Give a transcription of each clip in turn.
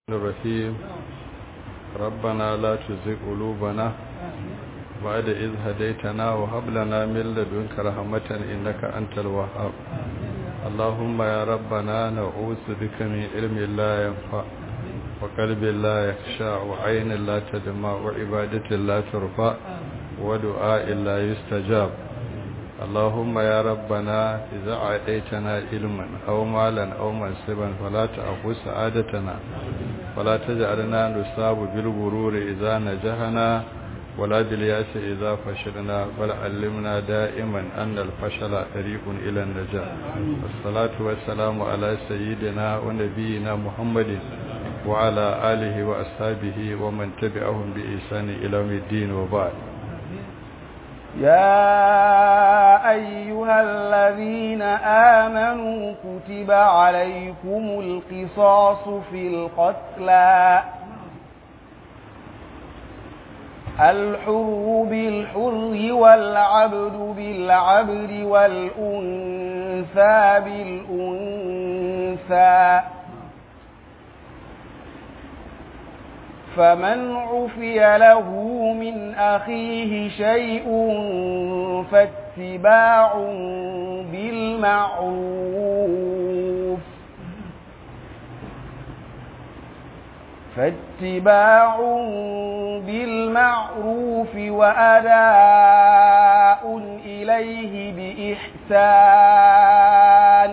الرحيم ربنا لا تزغ قلوبنا بعد إذ هديتنا وهب لنا من لدنك رحمة إنك أنت الوهاب اللهم يا ربنا نعوذ بك من علم لا ينفع وقلب لا يخشع وعين لا تدمع وعبادة لا ترفع ودعاء لا يستجاب اللهم يا ربنا إذا عديتنا علما أو مالا أو منصبا فلا تأخذ سعادتنا ولا تجعلنا نصاب بالغرور إذا نجحنا ولا بالياس إذا فشلنا بل علمنا دائما أن الفشل طريق إلى النجاة والصلاة والسلام على سيدنا ونبينا محمد وعلى آله وأصحابه ومن تبعهم بإحسان إلى يوم الدين وبعد يا أيها الذين آمنوا كتب عليكم القصاص في القتلى الحر بالحر والعبد بالعبد والأنثى بالأنثى فمن عفي له من أخيه شيء فاتباع بالمعروف فاتباع بالمعروف وأداء إليه بإحسان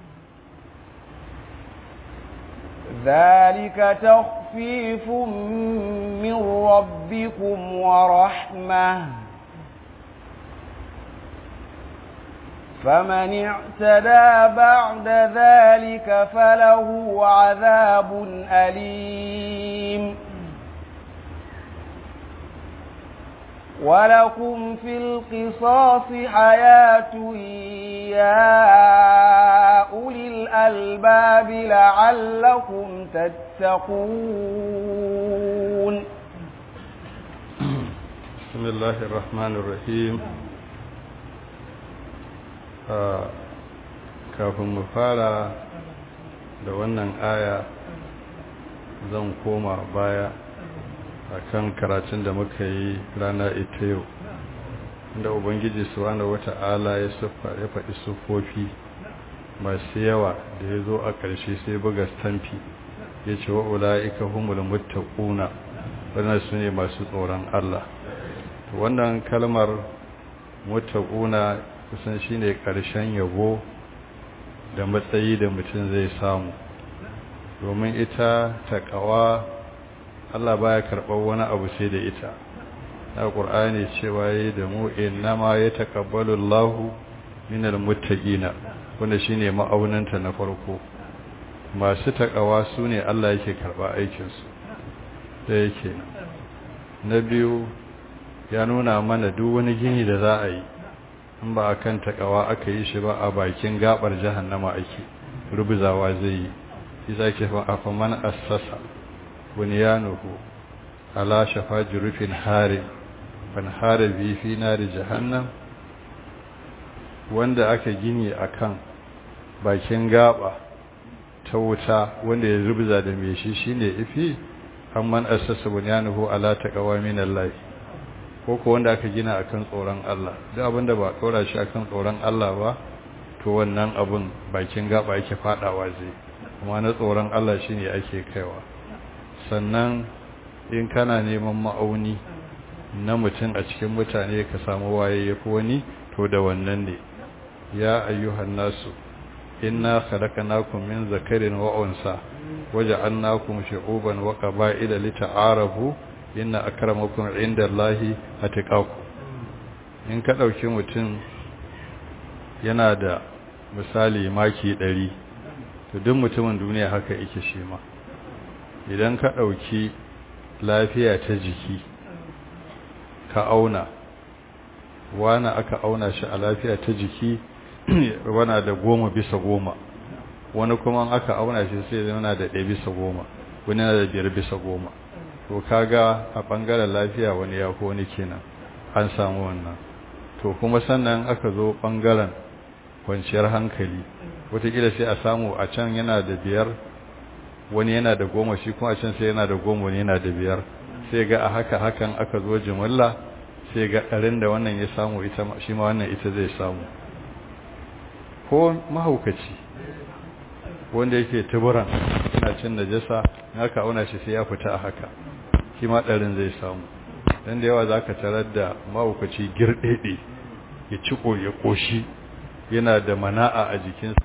ذلك تخفيف من ربكم ورحمة فمن اعتدى بعد ذلك فله عذاب أليم ولكم في القصاص حياة يا أولي الألباب لعلكم تتقون بسم الله الرحمن الرحيم kafin mu fara da wannan aya zan koma baya akan karatun da muka yi rana ita yau inda ubangiji subhanahu wata'ala ya siffa ya faɗi siffofi masu yawa da ya zo a ƙarshe sai buga stamfi ya ce wa ula'ika humul muttaquna wannan su ne masu tsoron Allah wannan kalmar muttaquna kusan shine ƙarshen yabo da matsayi da mutum zai samu domin ita taqwa Allah baya karɓar wani abu sai da ita na ƙur'ani cewa yi da mu innama ya taƙabbalu Allahu minal muttaqina wanda shine ma'aunanta na farko masu taƙawa su ne Allah yake karɓa aikinsu da yake na biyu ya nuna mana duk wani gini da za a yi in ba a kan taƙawa aka yi shi ba a bakin gabar jahannama ake rubuzawa zai yi shi za ke fa man assasa bunyanuhu ala shafa jurufin harin fanhara bi fi nari jahannam wanda aka gini akan bakin gaba ta wuta wanda ya rubza da me shi shine ifi amman assasa bunyanuhu ala taqwa min Allah ko ko wanda aka gina akan tsoron Allah duk abinda ba tsora shi akan tsoron Allah ba to wannan abun bakin gaba yake fadawa zai kuma na tsoron Allah shine ake kaiwa sannan in kana neman ma'auni na mutum a cikin mutane ka samu waye ya fi wani to da wannan ne ya ayyuhan nasu inna khalaqnakum min zakarin wa unsa waja'alnakum shu'uban wa qaba'ila lita'arafu inna akramakum 'indallahi atqakum in ka dauki mutum yana da misali maki 100 to duk mutumin duniya haka yake shi ma idan ka dauki lafiya ta jiki ka auna wani aka auna shi a lafiya ta jiki wana da goma bisa goma wani kuma aka auna shi sai yana da ɗaya bisa goma wani yana da biyar bisa goma to kaga a ɓangaren lafiya wani ya ko wani kenan an samu wannan to kuma sannan aka zo ɓangaren kwanciyar hankali wataƙila sai a samu a can yana da biyar wani yana da goma shi kuma can sai yana da goma wani yana da biyar sai ga a haka hakan aka zo jimilla sai ga ɗarin da wannan ya samu ita shi ma wannan ita zai samu ko mahaukaci wanda yake tuburan yana cin najasa in aka auna shi sai ya fita a haka shi ma ɗarin zai samu dan da yawa za ka tarar da mahaukaci girɗeɗe ya ciko ya ƙoshi yana da mana'a a jikinsa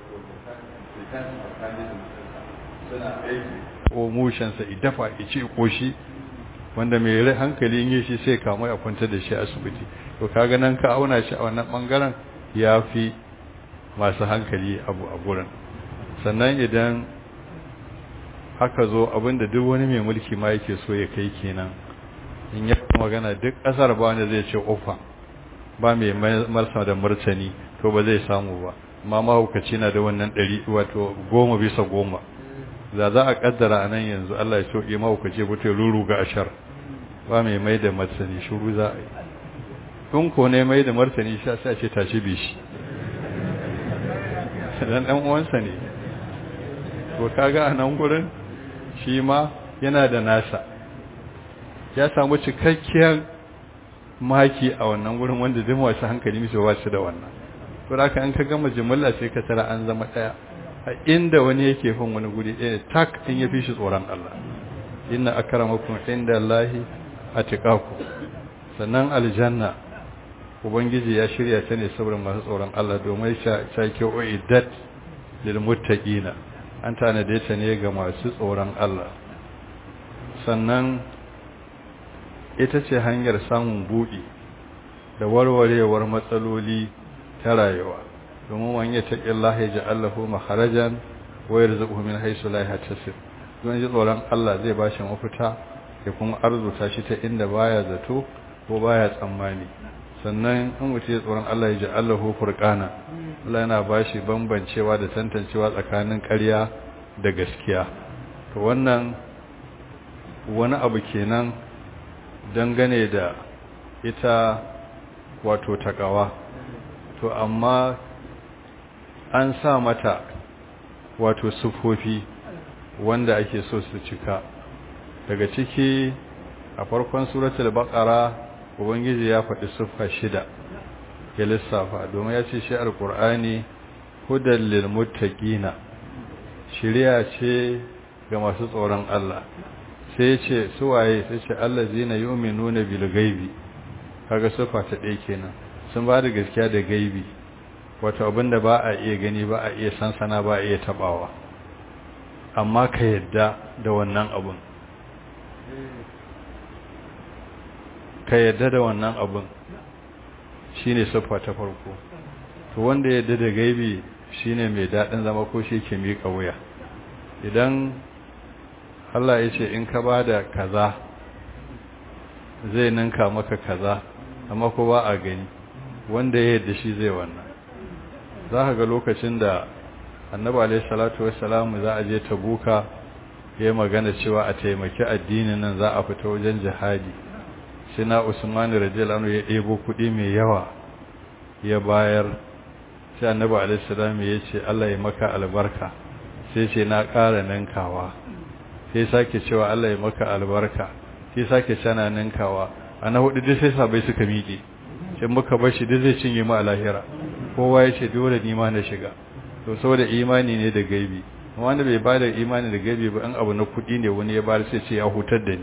ko mushensa idafa ya ce ƙoshi wanda mai rai hankali yin shi sai kama ya kwanta da shi asibiti to kaga nan ka auna shi a wannan bangaren ya fi masu hankali abu a gurin sannan idan haka zo abinda duk wani mai mulki ma yake so ya kai kenan in ya magana duk ƙasar ba wanda zai ce ofa ba mai marsa da martani to ba zai samu ba amma mahaukaci na da wannan ɗari wato goma bisa goma da za a kaddara a nan yanzu Allah ya sauke mahaukaci ba ta ruru ga ashar ba mai mai da martani shuru za a yi in ko ne mai da martani sha sai ce tashi bi shi dan dan uwansa ne to kaga a nan gurin shi ma yana da nasa ya samu cikakkiyar maki a wannan gurin wanda duk wasu hankali misu ba su da wannan to haka an ka gama jumla sai ka tara an zama daya a inda wani yake fin wani guri ɗaya tak in ya fi shi tsoron Allah inna akramakum inda Allahi atqakum sannan aljanna ubangiji ya shirya ta ne saboda masu tsoron Allah domin sha ke uiddat lil muttaqina an tanade ta ne ga masu tsoron Allah sannan ita ce hanyar samun buɗi da warwarewar matsaloli ta rayuwa domin wani ya taƙi Allah ya ji Allahu maharajan wayar zuɓu min haisu la ya tasir don ji tsoron Allah zai ba shi mafita ya kuma arzuta shi ta inda baya zato ko baya tsammani sannan in mutum ya tsoron Allah ya ji Allahu furqana Allah yana ba shi bambancewa da tantancewa tsakanin ƙarya da gaskiya to wannan wani abu kenan dangane da ita wato takawa to amma an sa mata wato sufofi wanda ake so su cika daga ciki a farkon suratul baqara ubangiji ya faɗi siffa shida ya lissafa domin ya ce shi alqur'ani hudal lil muttaqina shiriya ce ga masu tsoron Allah sai ya ce suwaye sai ce allazina yu'minuna bil ghaibi kaga siffa ta ɗaya kenan sun ba da gaskiya da gaibi wato abinda ba a iya gani ba a iya sansana ba a iya tabawa amma ka yadda da wannan abun ka yadda da wannan abun shine siffa ta farko to wanda yadda da gaibi shine mai daɗin zama ko shi ke miƙa wuya idan Allah ya ce in ka ba da kaza zai ninka maka kaza amma ko ba a gani wanda ya yadda shi zai wannan za ka ga lokacin da annabi alaihi salatu wassalamu za a je tabuka ya magana cewa a taimaki addinin nan za a fita wajen jihadi sai na usman radiyallahu anhu ya ɗebo kuɗi mai yawa ya bayar sai annabi alaihi salam ya ce Allah ya maka albarka sai ce na ƙara ninkawa sai sake cewa Allah ya maka albarka sai sake cana ninkawa a na hudu duk sai sabai suka miƙe sai muka bar shi duk zai cinye mu a lahira kowa ya ce dole ni ma na shiga to saboda imani ne da gaibi wanda bai bada imani da gaibi ba an abu na kuɗi ne wani ya bada sai ce ya hutar da ni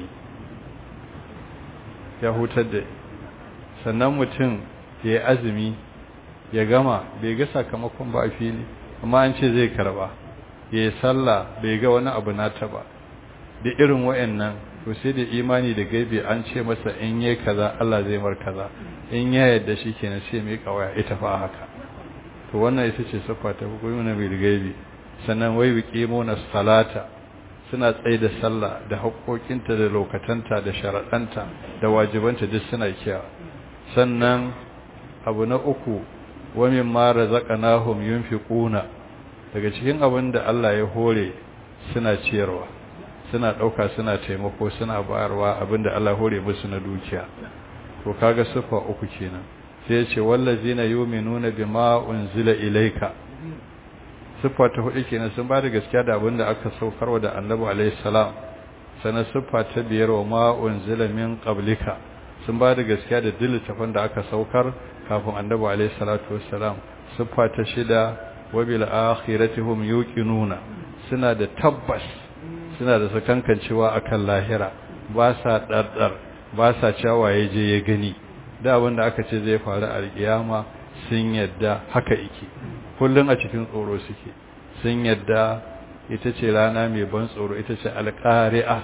ya hutar da sannan mutum ya yi azumi ya gama bai ga sakamakon ba a fili amma an ce zai karba ya yi sallah bai ga wani abu nata ba da irin wayannan to sai da imani da gaibi an ce masa in yi kaza Allah zai mar kaza in ya yadda shi kenan sai mai kawaya ita fa haka to wannan ita ce siffa ta hukumuna bil gaibi sannan wai biqimuna salata suna tsaye da sallah da haƙoƙinta da lokatanta da sharaɗanta da wajibanta duk suna kiyawa sannan abu na uku wa mimma razaqnahum yunfiquna daga cikin abin da Allah ya hore suna ciyarwa suna ɗauka suna taimako suna bayarwa abin da Allah hore musu na dukiya to kaga sifa uku kenan sai ya ce wallazina yu'minuna bima unzila ilayka siffa ta hudu kenan sun ba da gaskiya da abin da aka saukarwa da annabi alaihi salam sannan siffa ta biyar wa ma unzila min qablika sun ba da gaskiya da dillitafin da aka saukar kafin annabi alaihi salatu wassalam siffa ta shida wa bil akhirati hum yuqinuna suna da tabbas suna da sakankancewa akan lahira ba sa dardar ba sa cewa ya je ya gani da abin da aka ce zai faru a kiyama sun yadda haka yake kullun a cikin tsoro suke sun yadda ita ce rana mai ban tsoro ita ce alqari'a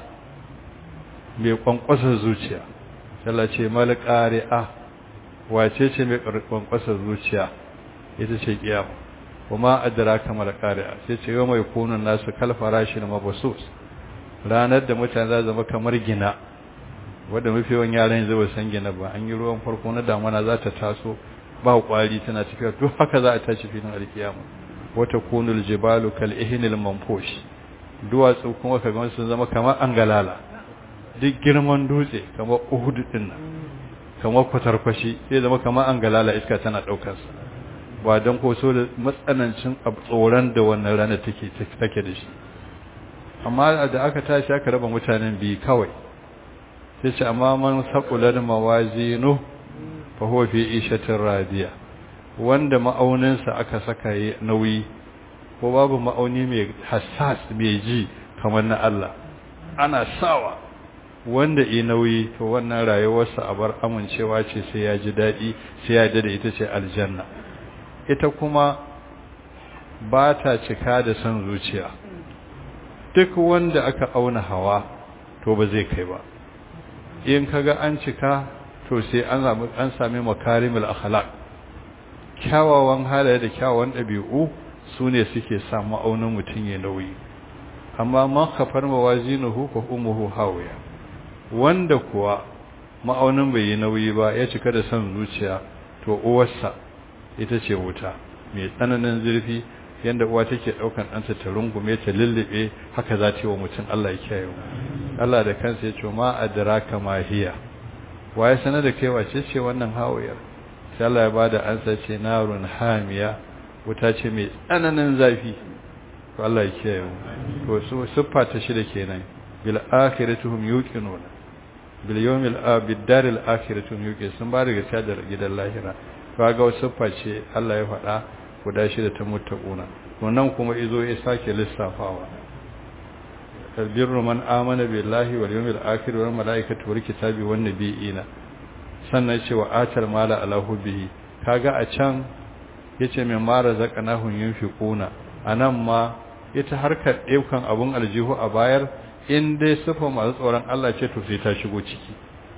mai kwankwasa zuciya Allah ce mal qari'a wace ce mai kwankwasa zuciya ita ce kiyama kuma adraka mal qari'a sai ce yau mai kunun nasu kalfarashi na mabasus ranar da mutane za zama kamar gina wanda mafi yawan yaran yanzu ba san gina ba an yi ruwan farko na damana za ta taso ba kwari tana tafiya to haka za a tashi filin alkiyama wata kunul jibalu kal ihnil manfush duwatsu kuma kaga sun zama kamar angalala duk girman dutse kamar uhud din nan kamar kwatarkwashi sai zama kamar angalala iska tana daukar sa ba don ko so da matsanancin tsoron da wannan rana take take da shi amma da aka tashi aka raba mutanen biyu kawai sai ce amma man saqulat mawazinu fa huwa fi ishatin radiya wanda ma'auninsa aka saka yi nauyi ko babu ma'auni mai hassas mai ji kamar na Allah ana sawa wanda yi nauyi to wannan rayuwarsa a bar amincewa ce sai ya ji daɗi sai ya da ita ce aljanna ita kuma ba ta cika da son zuciya duk wanda aka auna hawa to ba zai kai ba in kaga an cika to sai an samu an sami makarimul akhlaq kyawawan halaye da kyawawan dabi'u sune suke sa ma'aunin mutun ya nauyi amma man khafar mawazinuhu fa ummuhu hawiya wanda kuwa ma'aunin bai yi nauyi ba ya cika da son zuciya to uwarsa ita ce wuta mai tsananin zurfi yanda uwa take daukan ɗanta ta rungume ta lullube haka za ta yi wa mutum Allah ya kiyaye Allah da kansa ya ce ma adraka ma hiya waye sanar da kai wace ce wannan hawayar sai Allah ya bada ansa ce narun hamiya wuta ce mai tsananin zafi to Allah ya kiyaye to su siffa ta shida kenan bil akhiratuhum yuqinuna bil yawmil abid daril akhiratuhum yuqin sun ba daga sadar gidan lahira kaga siffa ce Allah ya faɗa guda shida ta muttaquna wannan kuma izo ya sake lissafawa albirru man amana billahi wal yawmil akhir wal malaikati wal kitabi wan nabiyina sannan ce wa atal mala ala hubbihi kaga a can yace mai mara zakanahun yunfiquna anan ma ita harkar daukan abun aljihu a bayar in dai sifa masu tsoron Allah ce to sai ta shigo ciki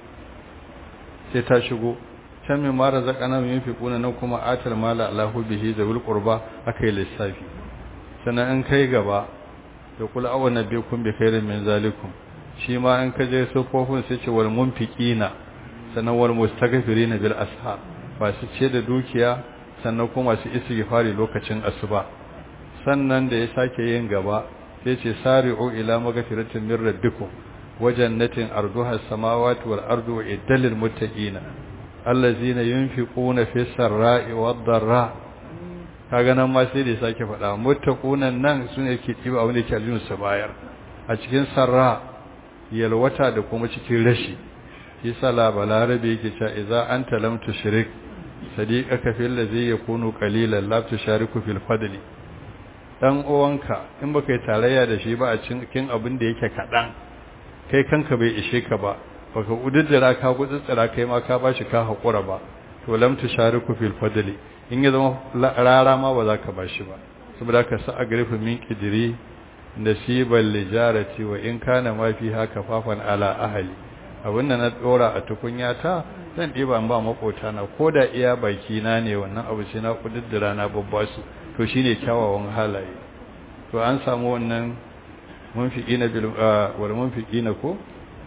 sai ta shigo can mai mara zakanahun yunfiquna nan kuma atal mala ala hubbihi zawil qurba akai lissafi sannan in kai gaba da kula awa na biyu kun bi khairin min zalikum shi ma in ka je sufofin sai ce wal munfiqina sannan wal mustaghfirina bil ashab ba su ce da dukiya sannan kuma su istighfari lokacin asuba sannan da ya sake yin gaba sai ce sari'u ila maghfiratin min rabbikum wa jannatin arduha as-samawati wal ardu iddalil muttaqina allazina yunfiquna fis sarra'i wad dharra kaga nan ma sai da ya sake faɗa muttaqunan nan sune ke tiba abin da ke aljinu su bayar a cikin sarra yalwata da kuma cikin rashi yasa la balarabe yake cewa idza anta lam tushrik sadiqaka fil ladhi yakunu qalilan la tushariku fil fadli dan uwanka in baka yi tarayya da shi ba a cikin abin da yake kadan kai kanka bai ishe ka ba baka ududdura ka gutsutsura kai ma ka bashi ka hakura ba to lam tushariku fil fadli in ya zama rara ma ba za ka ba shi ba saboda ka sa a garifin min kidiri nasiban lijarati wa in kana ma fi haka fafan ala ahali abin da na dora a tukunya ta zan ɗiba ba makota na ko da iya baki na ne wannan abu sai na kududdura na babba su to shine kyawawan halaye to an samu wannan munfiqina bil wal munfiqina ko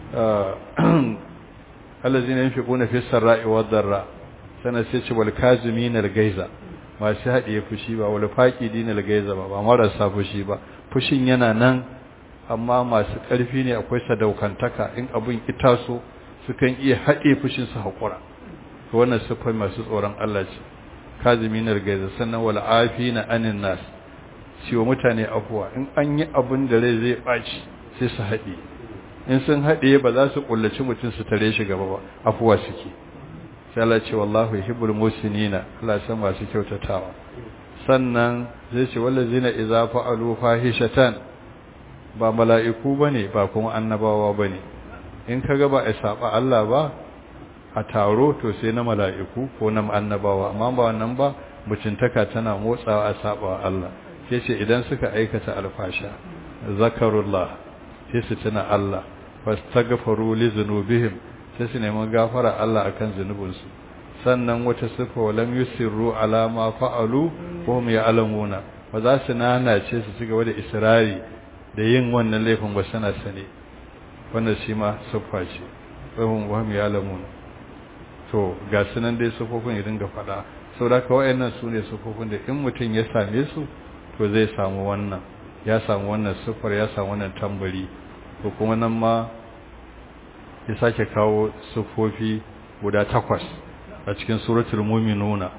allazina yunfiquna fi sarra'i wad dharra sana sai ce wal kaziminal gaiza masu haɗiye fushi ba wal faqidinal gaiza ba ba marasa fushi ba fushin yana nan amma masu ƙarfi ne akwai sadaukantaka in abun itaso sukan iya haɗe fushin su haƙura to wannan sifai masu tsoron Allah ce kaziminal gaiza sannan wal afina anin nas shi wa mutane afuwa in an yi abin da rai zai ɓaci sai su haɗe in sun haɗe ba za su ƙullaci mutum su tare shi gaba ba afuwa suke sai Allah ce wallahu yuhibbul musinina Allah san masu kyautatawa sannan zai ce wallazina idza fa'alu fahishatan ba mala'iku bane ba kuma annabawa bane in kaga ba a saba Allah ba a taro to sai na mala'iku ko na annabawa amma ba wannan ba mutuntaka tana motsawa a saba Allah sai ce idan suka aikata alfasha zakarullah sai su tuna Allah fastaghfiru li dhunubihim sai su nemi gafara Allah akan zunubinsu sannan wata sifa walam yusirru ala ma fa'alu wa hum ya'lamuna ba za su nanace su cigaba da israri da yin wannan laifin ba sana sane wannan shi ma siffa ce wa hum wa hum ya'lamuna to ga sunan dai sifofin ya dinga faɗa saboda ka wayannan su ne sifofin da in mutum ya same su to zai samu wannan ya samu wannan siffar ya samu wannan tambari ko kuma nan ma ya sake kawo sufofi guda takwas a cikin suratul mu'minuna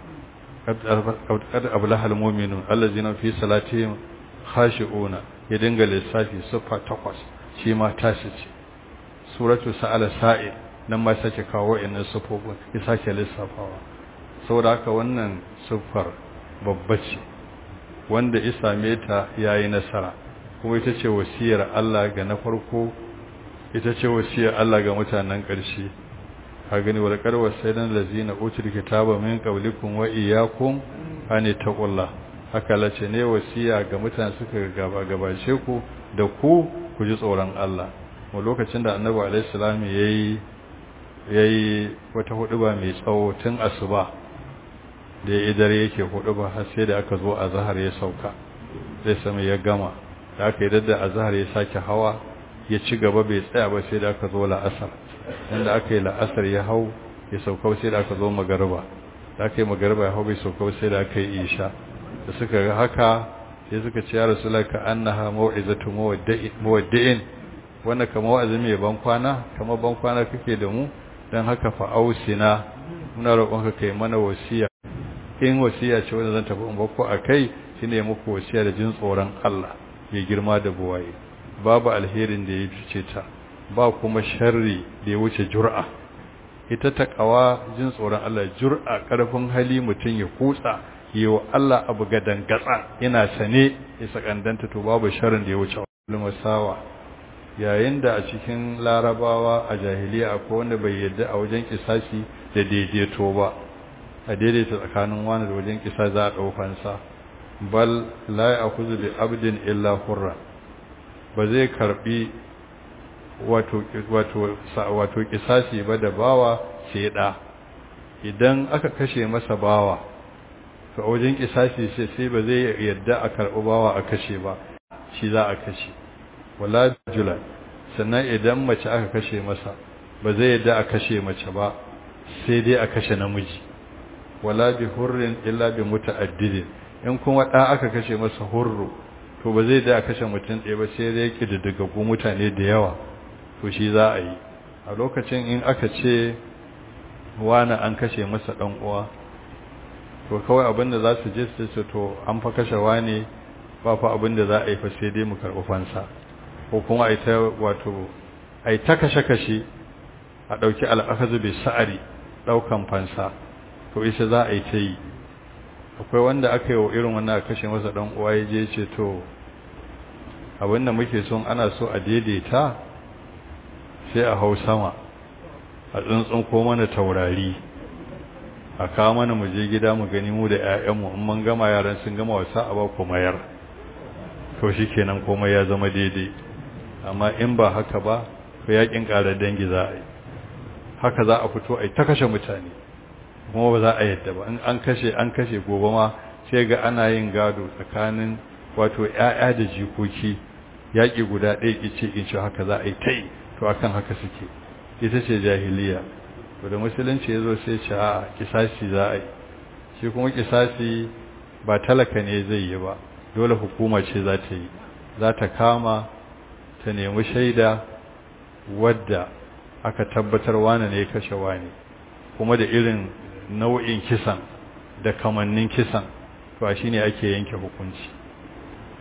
qad ablaha almu'minun allazina fi salatihim khashi'una ya dinga lissafi sufa takwas shi ma tashi ce suratul sa'ala sa'il nan ma sake kawo innan sufofin ya sake lissafawa saboda haka wannan sufar babba ce wanda ya same ta yayi nasara kuma ita ce wasiyar Allah ga na farko ita ce wasiyar Allah ga mutanen ƙarshe a gani wal qarwa sayyidan lazina utul kitaba min qablikum wa iyyakum an taqullah haka lace ne wasiya ga mutanen suka gaba gabace ku da ku ku ji tsoron Allah mu lokacin da annabi alaihi salam yayi yayi wata huduba mai tsawo tun asuba da ya idare yake huduba har sai da aka zo azhar ya sauka sai sama ya gama da aka yi dadda azhar ya sake hawa ya ci gaba bai tsaya ba sai da aka zo la'asar inda aka yi la'asar ya hau ya sauka sai da aka zo magariba da aka yi magariba ya hau bai sauka sai da aka yi isha da suka ga haka sai suka ce ya rasulullah ka annaha mau'izatu muwaddi'in wannan kamar wa'azi mai ban kwana kamar ban kwana kake da mu dan haka fa ausina muna roƙonka kai mana wasiya in wasiya ce wanda zan tafi in bako akai shine muku wasiya da jin tsoron Allah ya girma da buwaye babu alherin da ya fice ta ba kuma sharri da ya wuce jur'a ita ta kawa jin tsoron Allah jur'a karfin hali mutum ya kutsa yiwa Allah abu gadan gatsa yana sane ya sakandanta to babu sharrin da ya wuce sawa yayin da a cikin larabawa a jahiliya akwai wanda bai yadda a wajen kisasi da daidaito ba a daidaita tsakanin wani da wajen kisa za a ɗaukansa bal la ya akuzu bi abdin illa hurra ba zai karbi wato wato wato kisasi ba da bawa sai da idan aka kashe masa bawa to wajen kisasi sai sai ba zai yadda a karbi bawa a kashe ba shi za a kashe wala jula sannan idan mace aka kashe masa ba zai yadda a kashe mace ba sai dai a kashe namiji wala bi hurrin illa bi muta'addidin in kuma da aka kashe masa hurru to ba zai da kashe mutum ɗaya ba sai dai kididdigaggu mutane da yawa to shi za a yi a lokacin in aka ce wani an kashe masa ɗan uwa to kawai abin da za su je su ce to an fa kashe wani ba fa abin da za a yi fa sai dai mu karɓi fansa ko kuma a yi ta wato a yi ta kashe-kashe a ɗauki al'akazu bai sa'ari ɗaukan fansa to isa za a yi ta yi akwai wanda aka yi wa irin wannan a kashe masa ɗan uwa ya je ce to abin da muke son ana so a daidaita sai a hau sama a tsuntsun ko mana taurari a kawo mana mu je gida mu gani mu da 'ya'yanmu in mun gama yaran sun gama wasa a ba ku mayar to shi kenan komai ya zama daidai amma in ba haka ba to yakin ƙara dangi za a yi haka za a fito a yi ta kashe mutane kuma ba za a yadda ba in an kashe an kashe gobe ma sai ga ana yin gado tsakanin wato ƴaƴa da jikoki yaƙi guda ɗaya ƙice ƙince haka za a yi ta yi to akan haka suke ita ce jahiliya to da musulunci ya zo sai ce a kisasi za a yi shi kuma kisasi ba talaka ne zai yi ba dole hukuma ce za ta yi za ta kama ta nemi shaida wadda aka tabbatar wane ne ya kashe wane kuma da irin nau'in kisan da kamannin kisan to a shine ake yanke hukunci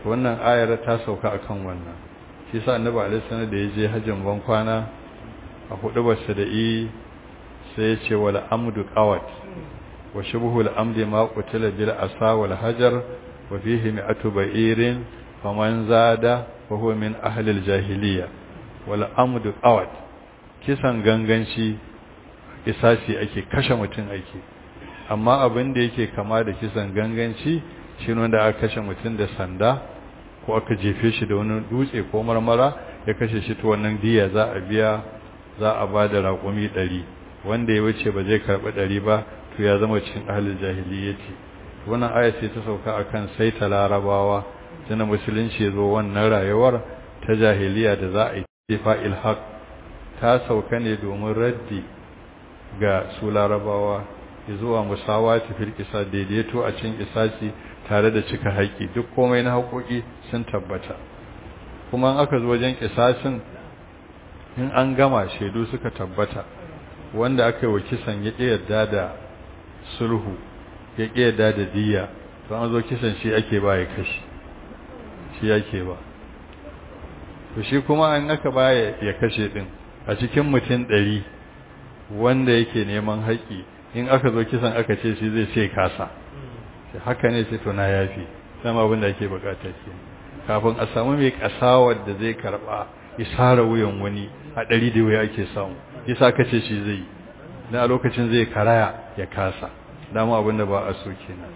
wannan ayar ta sauka akan wannan shi sa annabi alaihi salam da ya je hajjin ban kwana a hudu basu da yi sai ya ce wal amdu qawat wa shubhu al amdi ma qutila bil asa wal hajar wa fihi mi'atu ba'irin faman zada fa huwa min ahli al jahiliya wal amdu qawat kisan ganganci isasi ake kashe mutum ake amma abin da yake kama da kisan ganganci shi wanda aka kashe mutum da sanda ko aka jefe shi da wani dutse ko marmara ya kashe shi to wannan diya za a biya za a ba da raƙumi ɗari wanda ya wuce ba zai karɓi ɗari ba to ya zama cikin ahalin jahiliyyati wannan aya ce ta sauka akan sai ta larabawa tana musulunci ya zo wannan rayuwar ta jahiliya da za a yi fa'il haq ta sauka ne domin raddi ga su larabawa zuwa musawa ta firkisa daidaito a cin isasi tare da cika haƙƙi duk komai na haƙoƙi sun tabbata kuma aka zo wajen kisasin in an gama shaidu suka tabbata wanda aka yi wa kisan ya yarda da sulhu ya yarda da diya to an zo kisan shi ake ba ya kashi shi ake ba to shi kuma an aka ba ya kashe din a cikin mutum ɗari wanda yake neman haƙƙi in aka zo kisan aka ce shi zai ce kasa shi haka ne ce to na yafi sama abin da ake bukata ke kafin a samu mai kasawar da zai karba isara wuyan wani a ɗari da wuya ake samu yasa ka ce shi zai dan a lokacin zai karaya ya kasa dama abin da ba a so kenan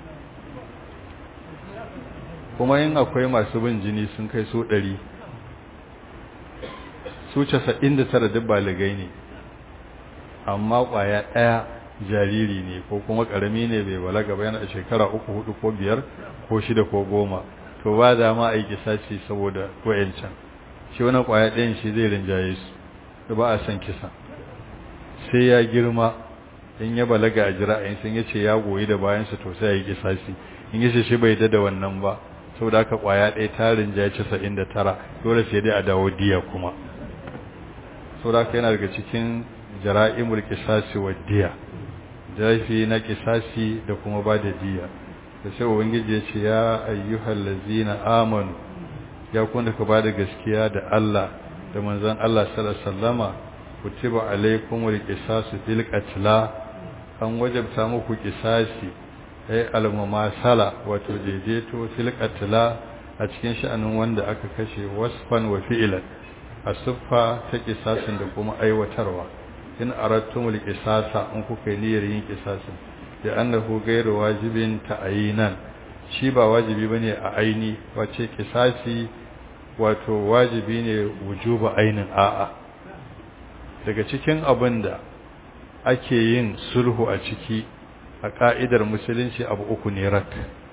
kuma in akwai masu bin jini sun kai so ɗari su casa'in da tara duk baligai ne amma ƙwaya ɗaya jariri ne ko kuma ƙarami ne bai balaga ba yana da shekara uku hudu ko biyar ko shida ko goma to ba da ma aiki sace saboda wayancan shi wani ƙwaya ɗayan shi zai rinjaye su da ba a san kisa sai ya girma in ya balaga a jira'in sun yace ya goyi da bayansa to sai ya yi kisasi in yace shi bai da wannan ba saboda haka ƙwaya ɗaya ta rinjaye casa'in da tara dole sai dai a dawo diya kuma saboda haka yana daga cikin jara'imul kisasi wa diya jafi na kisasi da kuma ba da diya da sai ubangiji ya ce ya ayyuhal ladzina amanu ya kun da ka ba da gaskiya da Allah da manzon Allah sallallahu alaihi wasallama kutiba alaikumul qisasu bil qatla an wajabta muku kisasi ay al mumasala wato daidaito fil qatla a cikin sha'anin wanda aka kashe wasfan wa fi'lan asuffa ta kisasin da kuma aiwatarwa in arattumul qisasa in kuka yi niyyar yin qisasin da annahu ghairu wajibin ta'yinan shi ba wajibi bane a aini wace qisasi wato wajibi ne wujuba ainin a'a daga cikin abinda ake yin sulhu a ciki a ka'idar musulunci abu uku ne rak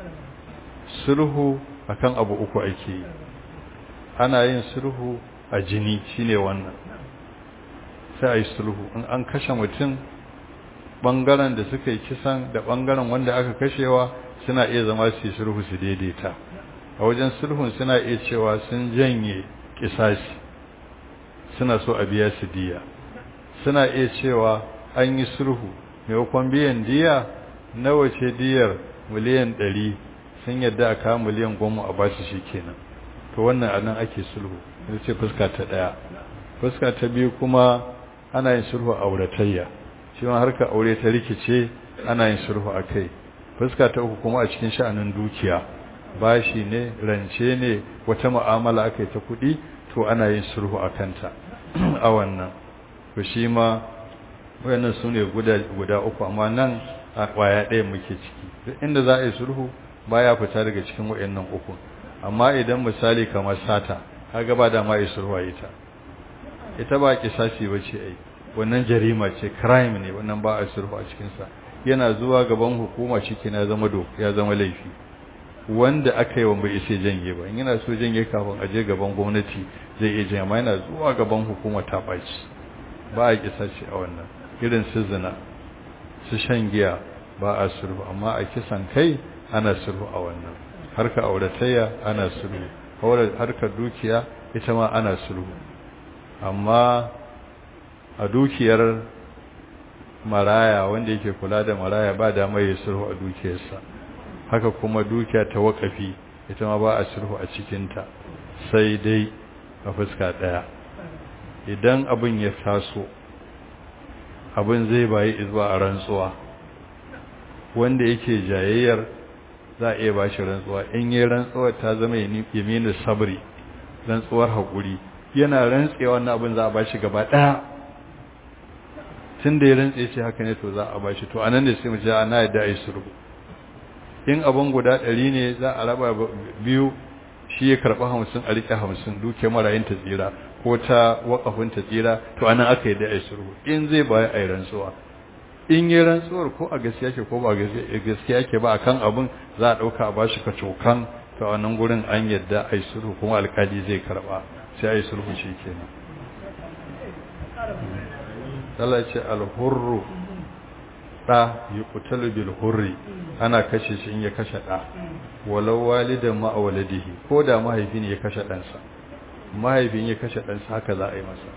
sulhu akan abu uku ake yi ana yin sulhu a jini shine wannan sai a yi sulhu in an kashe mutum ɓangaren da suka yi kisan da ɓangaren wanda aka kashewa suna iya zama su yi sulhu su daidaita a wajen sulhun suna iya cewa sun janye kisasi suna so a biya su diya suna iya cewa an yi sulhu maimakon biyan diya nawa ce diyar miliyan ɗari sun yadda a kawo miliyan goma a basu shi kenan to wannan anan ake sulhu ita ce fuska ta ɗaya fuska ta biyu kuma ana yin sulhu a auratayya shi ma harka aure ta rikice ana yin sulhu a kai fuska ta uku kuma a cikin sha'anin dukiya bashi ne rance ne wata mu'amala aka yi ta kuɗi to ana yin sulhu a kanta a wannan to shi ma wayannan su ne guda uku amma nan a kwaya ɗaya muke ciki duk inda za a yi sulhu baya fita daga cikin wayannan uku amma idan misali kamar sata kaga ba da ma yi sulhu a ita ita ba kisasi bace ai wannan jarima ce crime ne wannan ba a sulhu a cikin sa yana zuwa gaban hukuma cikin ya zama do ya zama laifi wanda aka yi wa bai isa janye ba yana so janye kafin a je gaban gwamnati zai iya janye amma yana zuwa gaban hukuma ta baci ba a kisasi a wannan irin su zina su shan giya ba a sulhu amma a kisan kai ana sulhu a wannan harka auratayya ana sulhu harkar dukiya ita ma ana sulhu amma a dukiyar maraya wanda yake kula da maraya ba da mai sulhu a dukiyarsa haka kuma dukiya ta wakafi ita ma ba a sulhu a cikinta sai dai a fuska ɗaya idan abin ya taso abin zai bayi zuwa a rantsuwa wanda yake jayayyar za a iya ba shi rantsuwa in yi rantsuwar ta zama yaminu sabri rantsuwar haƙuri yana rantsewa wannan abin za a ba shi gaba ɗaya tun da ya rantse ce haka ne to za a ba shi to anan da sai mu ce ana yadda a yi sulhu in abin guda ɗari ne za a raba biyu shi ya karɓi hamsin a riƙe hamsin duke marayin ta tsira ko ta waƙafin ta tsira to anan aka yi da a yi sulhu in zai baya a yi rantsuwa in yi rantsuwar ko a gaskiya ke ko ba gaskiya ke ba akan abin za a ɗauka a bashi ka cokan to a nan gurin an yadda a yi sulhu kuma alkali zai karɓa sai a yi sulhu shi kenan Allah ce alhurru ɗa yi kutalu bil hurri ana kashe shi in ya kashe ɗa walau walidan ma'awaladihi ko da mahaifin ya kashe ɗansa mahaifin ya kashe ɗansa haka za a yi masa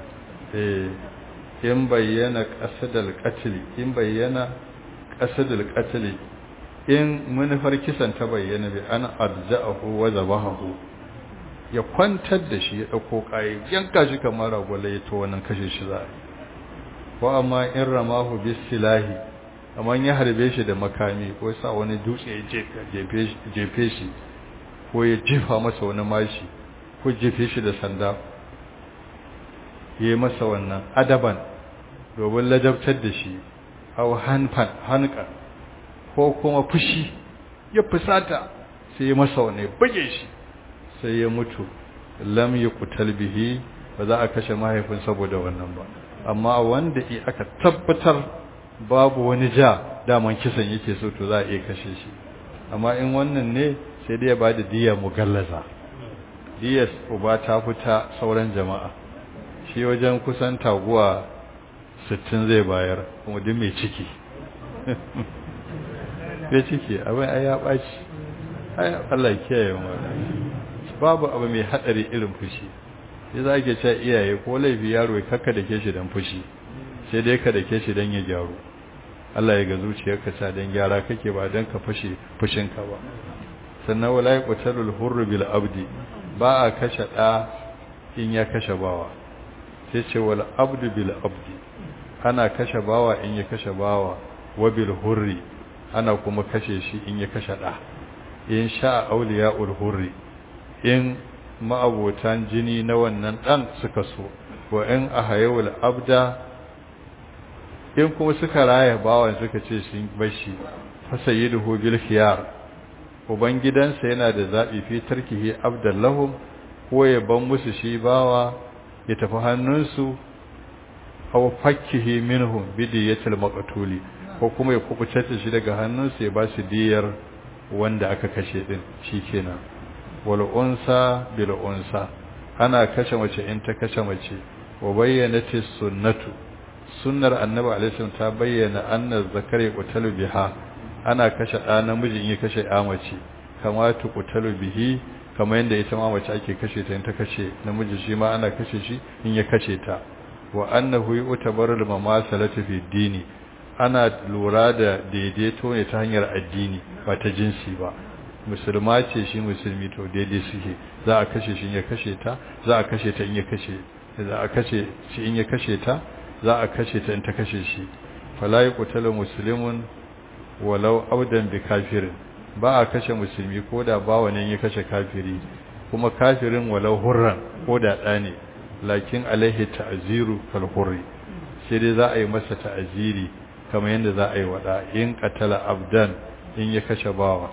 eh in bayyana qasadul qatl in bayyana qasadul qatl in munafar kisan ta bayyana bi an arja'ahu wa zabahu ya kwantar da shi ya dauko kai yanka shi kamar ragwala ya to wannan kashe shi za wa amma in ramahu bisilahi amma ya harbe shi da makami ko sa wani dutse ya jefe shi ko ya jifa masa wani mashi ko jefe shi da sanda ya yi masa wannan adaban domin ladabtar da shi hau hanfan hanka ko kuma fushi ya fusata sai ya masa wani bage shi sai ya mutu lam yi kutal bihi ba za a kashe mahaifin saboda wannan ba amma wanda aka tabbatar babu wani ja daman kisan yake so to za a iya kashe shi amma in wannan ne sai dai ya ba da diya mugallaza diyas uba ta fita sauran jama'a shi wajen kusan taguwa sittin zai bayar kuma duk mai ciki ya ciki abin ai ya ɓaci ai Allah kiyaye mu babu abu mai hadari irin fushi sai za ke cewa iyaye ko laifi yaro ya kakka da ke shi dan fushi sai dai ka da ke shi dan ya gyaru Allah ya ga zuciyarka ta dan gyara kake ba dan ka fashe fushinka ba sannan wala yaqtalul hurru bil abdi ba a kashe da in ya kashe bawa sai ce wal abdu bil abdi ana kashe bawa in ya kashe bawa wa bil hurri ana kuma kashe shi in ya kashe da in sha awliyaul hurri in ma'abotan jini na wannan dan suka so wa in ahayul abda in kuma suka raya bawan suka ce sun bashi fa sayyiduhu bil khiyar ubangidansa yana da zabi fi tarkihi abdallahum ko ya ban musu shi bawa ya tafi hannunsu aw fakkihi minhum bidiyatil maqtuli ko kuma ya kubuce shi daga hannunsu ya ba su diyar wanda aka kashe din shikenan wal unsa bil unsa ana kashe mace in ta kashe mace wa bayyanati sunnatu sunnar annabi alaihi ta bayyana anna zakari qutalu biha ana kashe ɗa namiji in ya kashe ya mace kama tu qutalu bihi kamar yadda ita ma mace ake kashe ta in ta kashe namiji shi ma ana kashe shi in ya kashe ta wa annahu yu'tabaru mamasalatu fi dini ana lura da daidaito ne ta hanyar addini ba ta jinsi ba musulma ce shi musulmi to daidai suke za a kashe shi in ya kashe ta za a kashe ta in ya kashe za a kashe shi in ya kashe ta za a kashe ta in ta kashe shi fala yuqtalu muslimun walau audan bi kafirin ba a kashe musulmi ko da bawa ne ya kashe kafiri kuma kafirin walau hurran ko da ɗa ne lakin alaihi ta'ziru kal hurri sai dai za a yi masa ta'ziri kamar yadda za a yi wada in qatala abdan in ya kashe bawa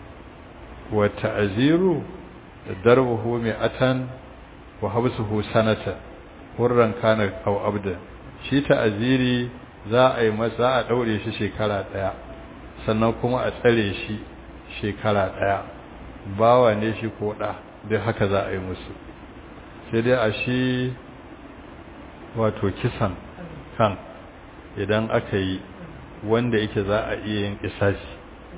wa ta'ziru darbuhu mi'atan wa habsuhu sanata hurran kana aw abdan shi ta'ziri za a yi masa a daure shi shekara daya sannan kuma a tsare shi shekara ɗaya bawa ne shi ko ɗa duk haka za a yi musu sai dai a shi wato kisan kan idan aka yi wanda yake za a iya yin kisasi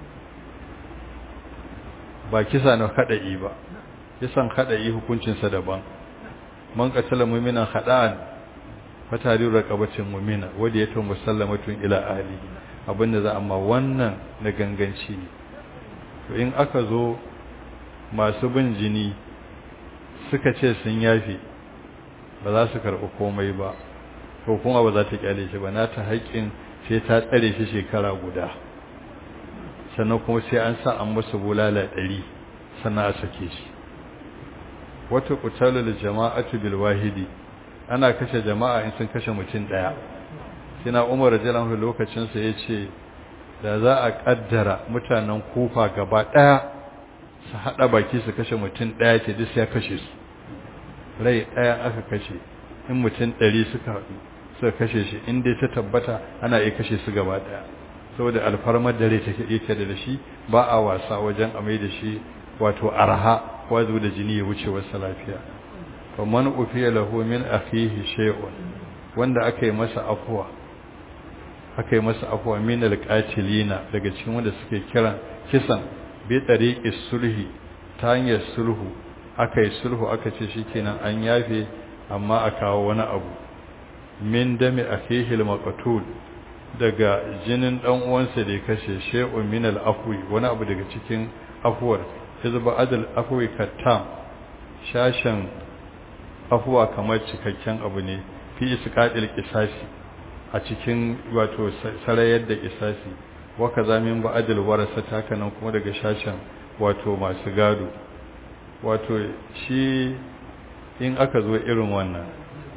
ba kisa na haɗa'i ba kisan haɗa'i hukuncinsa daban man katala muminan haɗa'an fatari raƙabacin mumina wadda ya tun musallamatun ila ahlihi abinda za amma wannan na ganganci ne to in aka zo masu bin jini suka ce sun yafe ba za su karɓi komai ba ko kuma ba za ta kyale shi ba na ta haƙƙin sai ta tsare shi shekara guda sannan kuma sai an sa an masa bulala ɗari sannan a sake shi wata kutalul jama'atu bil wahidi ana kashe jama'a in sun kashe mutum ɗaya sina umar radiyallahu lokacin sa yace da za a kaddara mutanen kufa gaba ɗaya su hada baki su kashe mutum ɗaya ce duk sai ya kashe su rai ɗaya aka kashe in mutum ɗari suka haɗu suka kashe shi in dai ta tabbata ana iya kashe su gaba ɗaya saboda alfarmar da rai take yake da shi ba a wasa wajen amai da shi wato arha wazo da jini ya wuce wasu lafiya faman ufiya lahu min akhihi shay'un wanda aka yi masa afwa aka yi masa afwa min alqatilina daga cikin wanda suke kiran kisan bi tariqi sulhi ta hanyar sulhu aka yi sulhu aka ce shikenan an yafe amma a kawo wani abu min dami akhihi almaqtul daga jinin dan uwansa da ya kashe shay'un min al-afwi wani abu daga cikin afwar hizba adal afwi kattam shashan afwa kamar cikakken abu ne fi isqatil qisasi a cikin wato sarayar da qisasi wa kaza min ba adal warasa takanan kuma daga shashan wato masu gado wato shi in aka zo irin wannan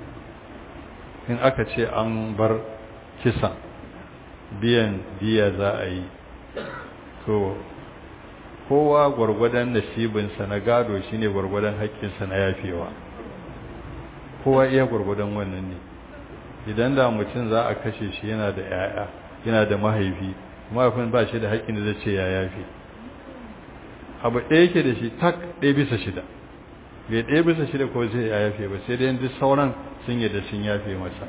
in aka ce an bar kisa biyan diya za a yi to kowa gwargwadon nasibinsa na gado shine gwargwadon haƙƙinsa na yafewa kowa iya gwargwadon wannan ne idan da mutum za a kashe shi yana da yaya yana da mahaifi mahaifin ba shi da haƙƙin da zai ce ya yafe abu ɗaya yake da shi tak ɗaya bisa shida bai ɗaya bisa shida ko zai ya yafe ba sai dai duk sauran sun yi da sun yafe masa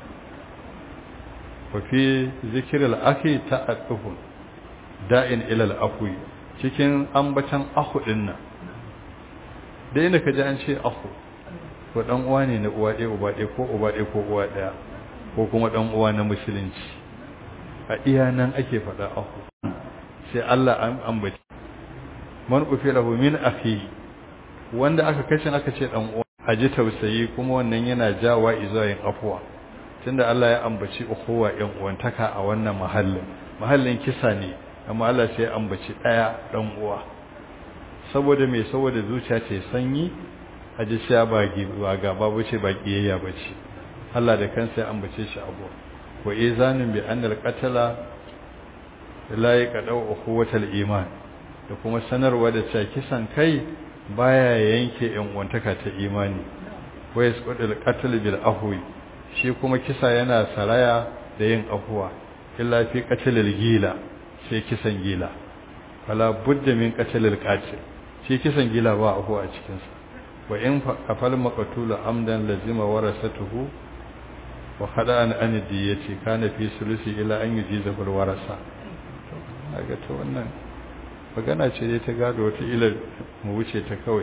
wafi zikirar ake ta'addufun da'in ilal afwi cikin ambatan ahu din nan da inda ka ji an ce ahu ko dan uwa ne na uwa ɗaya uba ɗaya ko uba ɗaya ko uwa ɗaya ko kuma dan uwa na musulunci a iya nan ake faɗa ahu sai Allah an ambaci man ufilahu min akhi wanda aka kashe aka ce dan uwa aji tausayi kuma wannan yana jawa izuwa yin afuwa tunda Allah ya ambaci ukhuwa yan uwantaka a wannan mahallin mahallin kisa ne amma Allah sai ya ambaci daya dan uwa saboda me saboda zuciya ce sanyi aji sai ba ba gaba bace ba kiyayya bace Allah da kansa ya ambace shi abu wa izanin bi annal qatala la yaqadu ukhuwatal iman da kuma sanarwa da cewa kisan kai baya yanke yan uwantaka ta imani wa yasqudul qatl bil afwi shi kuma kisa yana saraya da yin afuwa illa fi qatlil gila sai kisan gila fala budda min qatlil qatil shi kisan gila ba afuwa a cikin sa wa in afal maqtul amdan lazima warasatuhu wa khada'an an diyati kana fi sulusi ila an yujiza bil warasa kaga to wannan magana ce dai ta gado wata ila mu wuce ta kawai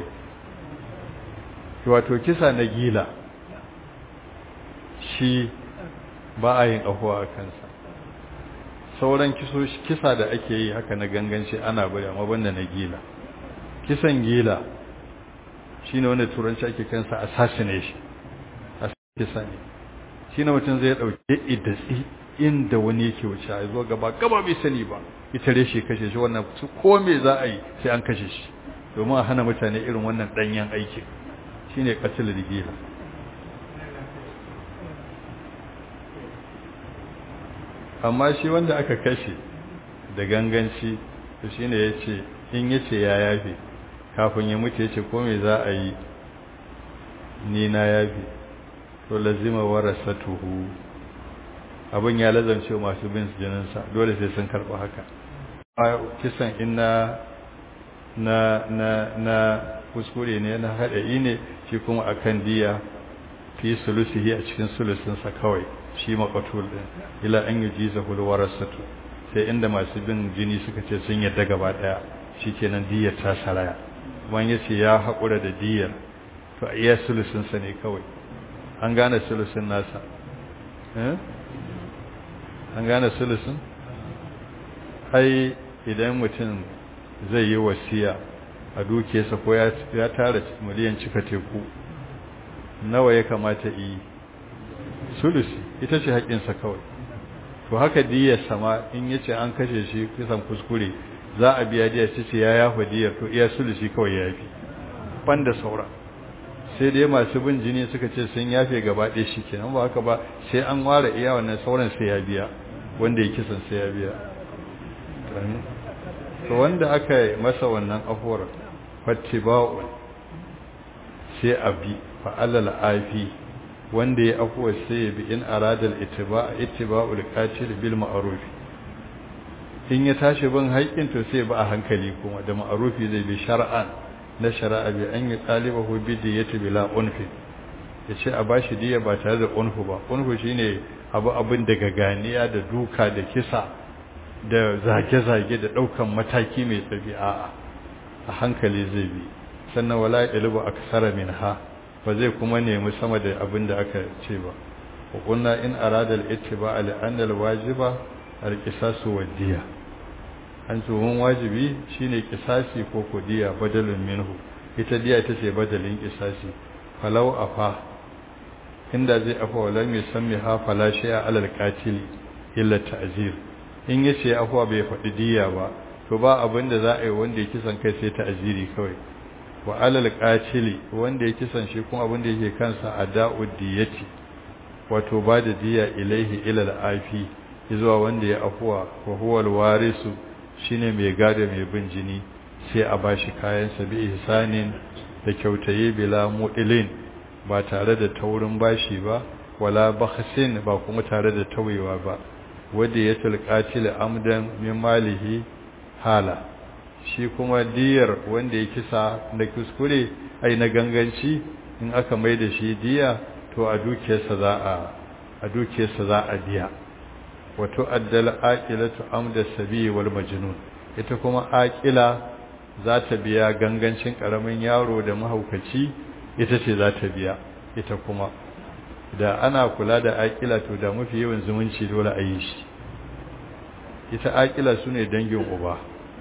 wato kisa na gila shi ba a yin afuwa a kansa sauran kisa da ake yi haka na ganganci ana bari amma banda na gila kisan gila shi ne wanda turanci ake kansa assassination kisa ne shi ne mutum zai ɗauke idatsi inda wani yake wuce a zuwa gaba gaba bai sani ba ita reshe kashe shi wannan ko me za a yi sai an kashe shi domin a hana mutane irin wannan ɗanyen aikin shi ne ƙasilar gila amma shi wanda aka kashe da ganganci to shine yace in yace ya yafe kafin ya mutu yace ko me za a yi ni na yafe to lazima warasatuhu abin ya lazance masu bin jinin sa dole sai sun karba haka a kisan inna na na na kuskure ne na haɗari ne shi kuma akan diya fi sulusihi a cikin sulusinsa kawai shi maqatul din ila an yujizahu alwarasatu sai inda masu bin jini suka ce sun yadda gaba daya shikenan diyar ta saraya wani yace ya hakura da diyar to iya sulusin sa ne kawai an gane sulusin nasa eh an gane sulusin ai idan mutum zai yi wasiya a dukiyarsa ko ya tara miliyan cika teku nawa ya kamata yi sulusi ita ce haƙinsa kawai to haka diyar sama in yace an kashe shi kisan kuskure za a biya diyar ce ya yafa diyar to iya sulusi kawai ya yafi ban da saura sai dai masu bin jini suka ce sun yafe gaba ɗaya shi kenan ba haka ba sai an ware iya wannan sauran sai ya biya wanda ya kisan sai ya biya to wanda aka yi masa wannan afuwar fattiba'un sai a bi fa'alal afi wanda ya afuwar sai ya bi in aradal ittiba'a ittiba'ul qatil bil ma'ruf in ya tashi bin haƙƙin to sai ba a hankali kuma da ma'rufi zai bi shar'an na shari'a bi an yi talibahu bi diyati bila unfi yace a bashi diya ba tare da unfu ba unfu shine abu abin daga ganiya da duka da kisa da zage-zage da ɗaukan mataki mai tsabi a a hankali zai bi sannan wala ilbu aksara minha ba zai kuma nemi sama da abin da aka ce ba wa kunna in arada al-ittiba li anna al-wajiba al-qisasu wadiya an tsohon wajibi shine kisasi ko kodiya badalin minhu ita diya ita ce badalin kisasi falau afa inda zai afa wala mai san mi ha fala shay'a alal qatil illa ta'zir in yace afuwa bai faɗi diya ba to ba abin da za a yi wanda ya kisan kai sai ta'ziri kawai wa alal qatili wanda ya kisan shi kuma abin da yake kansa ada'ud diyati wato ba da diya ilaihi ilal afi zuwa wanda ya afuwa wa huwa alwarisu shine mai gado mai bin jini sai a bashi kayan sa bi ihsanin da kyautaye bila mu'ilin ba tare da taurin bashi ba wala bakhsin ba kuma tare da tawewa ba wanda ya tilqatil amdan min malihi hala shi kuma diyar wanda ya kisa na kuskure ai na ganganci in aka mai da shi diya to a dukiyarsa za a a dukiyarsa za a diya wato addal aqilatu amda sabi wal majnun ita kuma aqila za ta biya gangancin karamin yaro da mahaukaci ita ce za ta biya ita kuma da ana kula da aqila to da mafi yawan zumunci dole a yi shi ita aqila sune dangin uba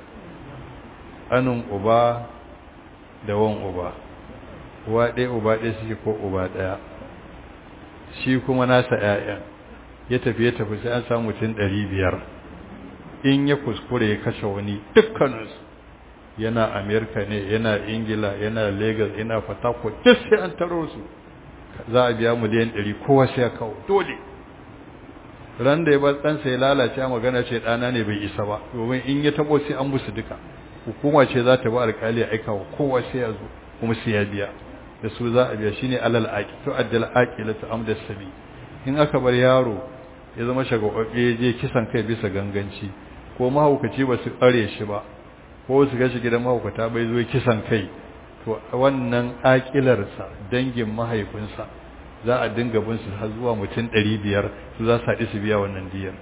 anin uba da wan uba uwa ɗaya uba ɗaya suke ko uba ɗaya shi kuma nasa ‘ya'yan ya tafi ya tafi sai an samu mutum ɗari biyar in ya kuskure ya kashe wani dukkaninsu yana amerika ne yana ingila yana lagos yana fatako duk sai an taro su za a biya miliyan ɗari kowa sai ya kawo dole ran da ya bar ɗansa ya lalace a magana ce ɗana ne bai isa ba domin in ya taɓo sai an musu duka hukuma ce za ta bi alƙali a aika wa kowa sai ya zo kuma sai ya biya da su za a biya shine alal aqi to addal aqila ta amda sabi in aka bar yaro ya zama shagwabbe ya je kisan kai bisa ganganci ko mahaukaci ba su kare shi ba ko su gashi gidan mahaukata bai zo kisan kai to wannan aqilarsa dangin mahaifinsa za a dinga bin su har zuwa mutum 500 su za su haɗi su biya wannan diyar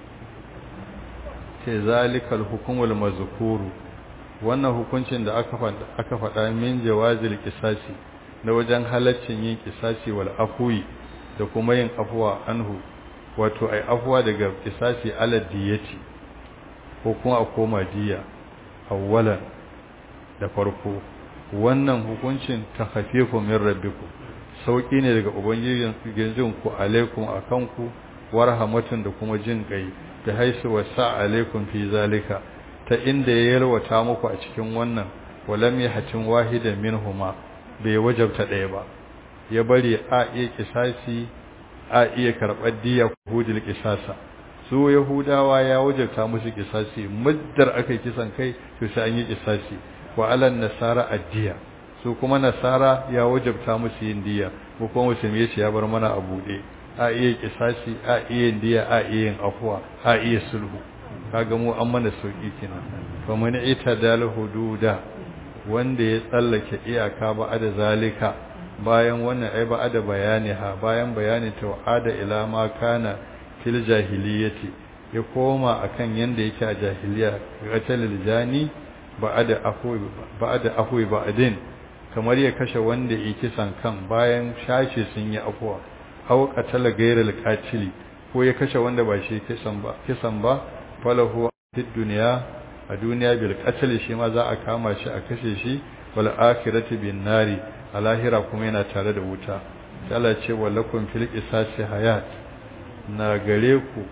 sai zalikal hukumul mazkuru wannan hukuncin da aka aka faɗa min jawazil qisasi na wajen halaccin yin qisasi wal afwi da kuma yin afwa anhu wato ai afwa daga qisasi ala diyati ko kuma a koma diya awwalan da farko wannan hukuncin takhafifu min rabbikum sauki ne daga ubangijin ku alaikum akan ku warhamatun da kuma jin kai da haisu wasa alaikum fi zalika ta inda ya yalwata muku a cikin wannan walam yahtin wahidan minhuma bai wajabta ɗaya ba ya bari a iya kisasi a iya karɓar diya hudul kisasa su yahudawa ya wajabta musu kisasi muddar aka kisan kai to sai an yi kisasi wa alan nasara addiya su kuma nasara ya wajabta musu yin diya ko kuma musulmi ya ya bar mana a buɗe a iya kisasi a iya diya a iya yin afuwa a iya sulhu kaga mu an mana sauki kenan fa man itadal hududa wanda ya tsallake iyaka ba da zalika bayan wannan ai ba da bayani ha bayan bayani tawada ila ma kana fil jahiliyati ya koma akan yanda yake a jahiliya qatalil jani ba da afwi ba da afwi ba adin kamar ya kashe wanda yake kisan kan bayan shashi sun yi afwa aw qatala ghayral qatili ko ya kashe wanda ba shi kisan ba kisan ba falahu fid dunya a duniya bil qatl shi ma za a kama shi a kashe shi wal akhirati bin nari a lahira kuma yana tare da wuta sai Allah ce wallakum fil qisasi hayat na gare ku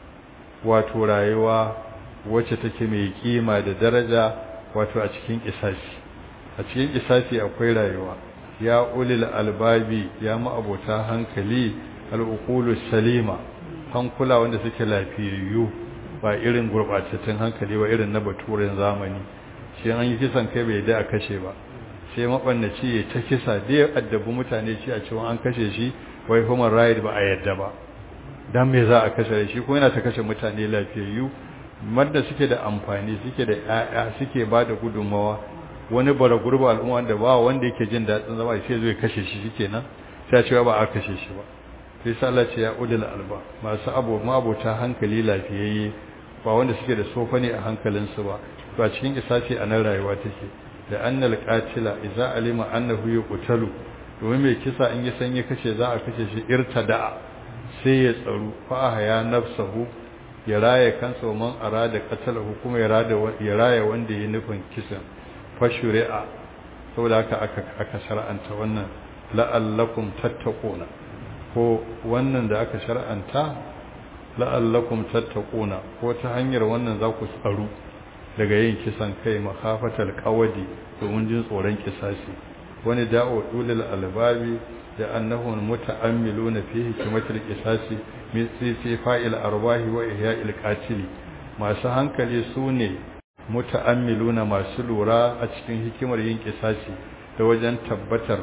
wato rayuwa wacce take mai kima da daraja wato a cikin qisasi a cikin qisasi akwai rayuwa ya ulil albabi ya ma'abota hankali al'uqulu salima hankula wanda suke lafiyayyu ba irin gurbatattun hankali ba irin na baturen zamani shi an yi kisan kai bai da a kashe ba sai mabannaci ya ta kisa da ya addabi mutane ci a cewa an kashe shi wai human right ba a yadda ba dan me za a kashe shi ko yana ta kashe mutane lafiyayyu madda suke da amfani suke da ƴaƴa suke ba da gudunmawa wani bara gurba al'umma da ba wanda yake jin daɗin zama sai zai kashe shi shikenan sai cewa ba a kashe shi ba sai sallah ce ya ulul alba masu abu mabota hankali lafiyayye ba wanda suke da sofa ne a hankalinsu ba to a cikin isace a nan rayuwa take da annal qatila idza alima annahu yuqtalu domin mai kisa in ya san ya kashe za a kashe shi irtada sai ya tsaru fa haya nafsahu ya raya kansa man arada qatalahu kuma ya rada ya raya wanda ya nufin kisan fa shuri'a saboda haka aka aka shar'anta wannan la'allakum tattaquna ko wannan da aka shar'anta la'allakum tattaquna ko ta hanyar wannan za ku tsaru daga yin kisan kai makhafatal qawadi domin jin tsoron kisasi wani da'o dulil albabi da annahum muta'ammiluna fi hikmatil qisasi min fi fa'il arwahi wa ihya'il qatil masu hankali sune muta'ammiluna masu lura a cikin hikimar yin kisasi da wajen tabbatar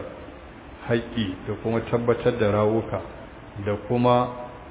haƙƙi da kuma tabbatar da rawuka da kuma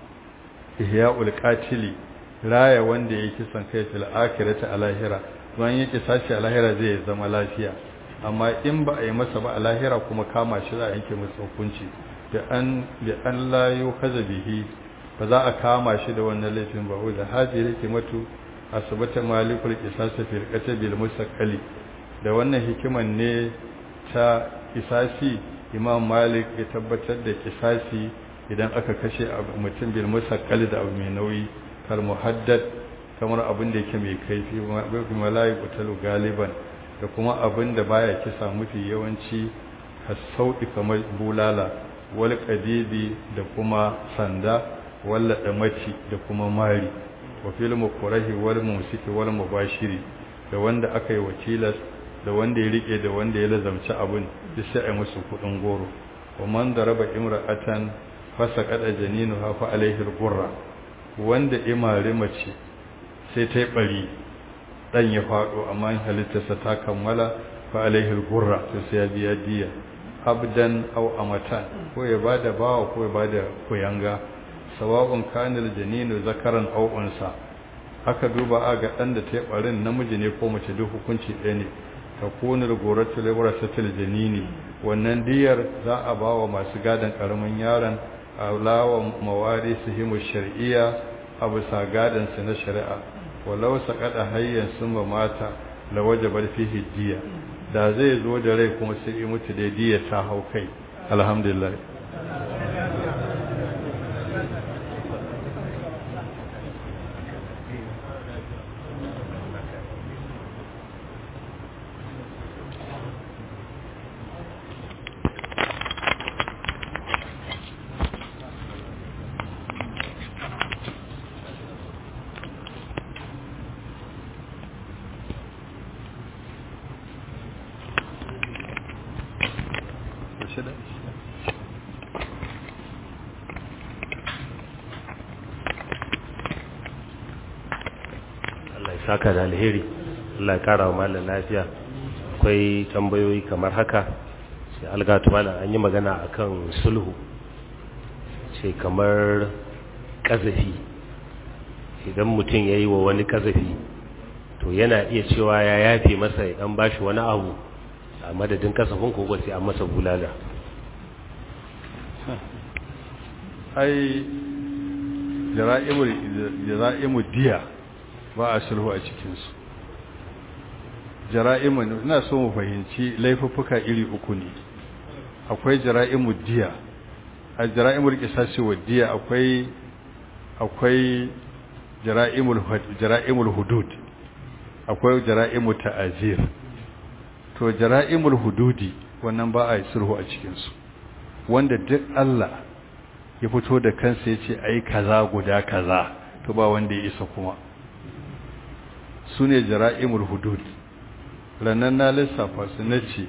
ihya'ul qatili raya wanda ya kisan kai fil akhirati a lahira don yake sashi a lahira zai zama lafiya amma in ba a yi masa ba a lahira kuma kama shi za a yanke masa hukunci da an da an la yukaza bihi ba za a kama shi da wannan laifin ba wanda haji yake matu asbata malikul qisas fil qatbil musaqqali da wannan hikiman ne ta kisasi imam malik ya tabbatar da kisasi idan aka kashe mutum bil musaqqali da abu mai nauyi kal muhaddad kamar abin da yake mai kaifi bi malaiku talu galiban da kuma abin da baya kisa mafi yawanci hasauɗi kamar bulala wal qadidi da kuma sanda walla damaci da kuma mari wa fil mukrahi wal musiki wal mubashiri da wanda aka yi wakilas da wanda ya rike da wanda ya lazamci abin duk sai ai musu kudin goro wa man daraba imra'atan fasaqada janinuha fa alaihi al-qurra wanda imari mace sai ta yi bari dan ya fado amma halittarsa ta kammala fa alaihi al-qurra to sai ya biya diya abdan aw amatan ko ya bada bawa ko ya bada koyanga sawa'un kanil janinu zakaran aw unsa aka duba a ga dan da ta yi barin namiji ne ko mace duk hukunci ɗaya ne takunu al-ghuratu liwarasatil janini wannan diyar za a bawa masu gadan karamin yaron alawa mawarisihim shar'iyya abu sa gadan su na shari'a walau saqada hayyan summa mata la wajaba fihi diya da zai zo da rai kuma sai yi mutu da diya ta hau kai alhamdulillah saka da alheri Allah ya kara wa malam lafiya akwai tambayoyi kamar haka sai algatu malam an yi magana akan sulhu ce kamar kazafi idan mutum ya yi wa wani kazafi to yana iya cewa ya yafe masa ya dan bashi wani abu a madadin kasafin ko sai an masa bulala ai jara'imul diya ba a sulhu a cikinsu jara'imun ina so mu fahimci laifuffuka iri uku ne akwai jara'imul diya a jara'imul qisasi wa diya akwai akwai jara'imul jara'imul hudud akwai jara'imul ta'azir to to jara'imul hududi wannan ba a yi sulhu a cikinsu wanda duk Allah ya fito da kansa ya ce ai kaza guda kaza to ba wanda ya isa kuma su ne jara'imul hudud rannan na lissafa su na ce